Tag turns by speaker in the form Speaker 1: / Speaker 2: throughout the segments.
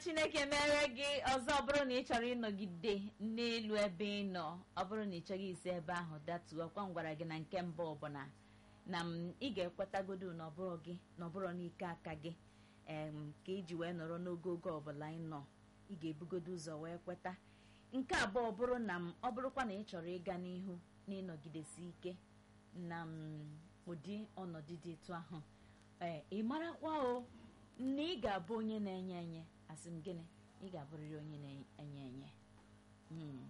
Speaker 1: chineke mere gị ọzọ ọ bụrụ na ị chọrọ ịnọgide n'elu ebe ị nọ ọ bụrụ na ị chọghị isi ebe ahụ datuo ọkwa m gwara gị na nke mbụ ọbụla na m ị ga-ekwetagodo na ọbụrụ gị na ọbụrụ n'ike aka gị em ka iji wee nọrọ n'ogogo ọbụla ị nọ ị ga-ebugodo ụzọ wee kweta nke abụọ ọ bụrụ na m ọ bụrụkwa na ị chọrọ ịga n'ihu na ịnọgidesi ike na m ụdị ọnọdụ dị etu ahụ ee ị marakwa o na ị ga-abụ onye na-enye enye asị m gịnị ị ga-abụrịrị onye na-enye enye Mm.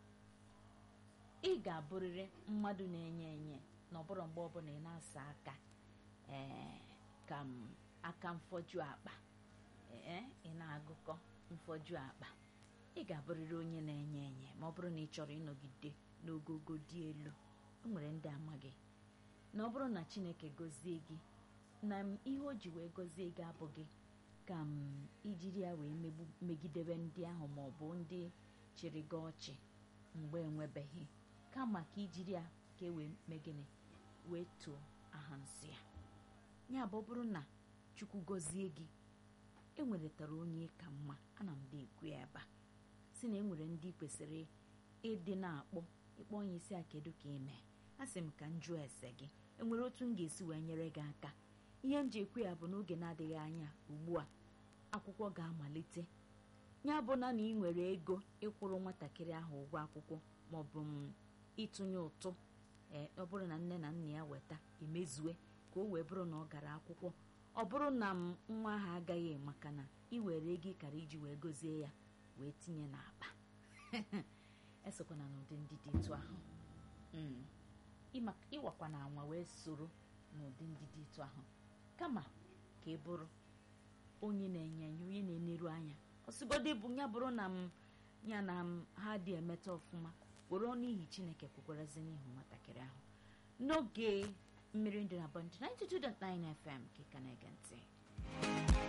Speaker 1: ị ga-abụrịrị mmadụ na-enye enye na ọbụrụ mgbe ọbụla ị na-asa aka ee ka m aka mfọju akpa ee ị na-agụkọ mfọju akpa ị ga-abụrịrị onye na-enye enye ma ọ bụrụ na ị chọrọ ịnọgide n'ogogo dị elu o nwere ndị amaghị na ọ bụrụ na chineke gọzie gị na m ihe o ji wee gọzie gị abụghị ka m ijiri ya wee megbu megidebe ndị ahụ ma ọ bụ ndị chịrị gị ọchị mgbe enwebeghị kama ka ijiri ya ka e wee mee gịnị wee too aha nsị ya ya bụ ọ bụrụ na chukwu gọzie gị enweretara onye ka mma ana m dị ekwu ya ebe a si na enwere ndị kwesịrị ịdị na-akpọ ịkpọ onye isi a kedu ka ị mee a sị m ka m jụọ ese gị enwere otu m ga-esi wee nyere gị aka ihe m ji ekwu ya bụ n'oge na-adịghị anya ugbu a akwụkwọ ga-amalite ya bụ na na ị nwere ego ịkwụrụ nwatakịrị ahụ ụgwọ akwụkwọ maọbụ m ịtụnye ụtụ ee ọ bụrụ na nne na nna ya weta emezue ka o wee bụrụ na ọ gara akwụkwọ ọ bụrụ na m nwa ahụ agaghị maka na ị were ego ịkara iji wee gozie ya wee tinye n'akpa esokwana n'ụdị ndị dị etu ahụ Mm. Ịma- ịwakwa na anwa wee soro n'ụdị ndị dị etu ahụ kama ka ị bụrụ onye na-enye enye onye na-eneru anya ọsịgodị bụ ya bụrụ na m ya na m ha dị emeta ọfụma were ọnụ ihi chineke kwukwarazi n'ihu nwatakịrị ahụ n'oge mmiri ndị na bọndị 92.9 fm ka ị ka na-ege ntị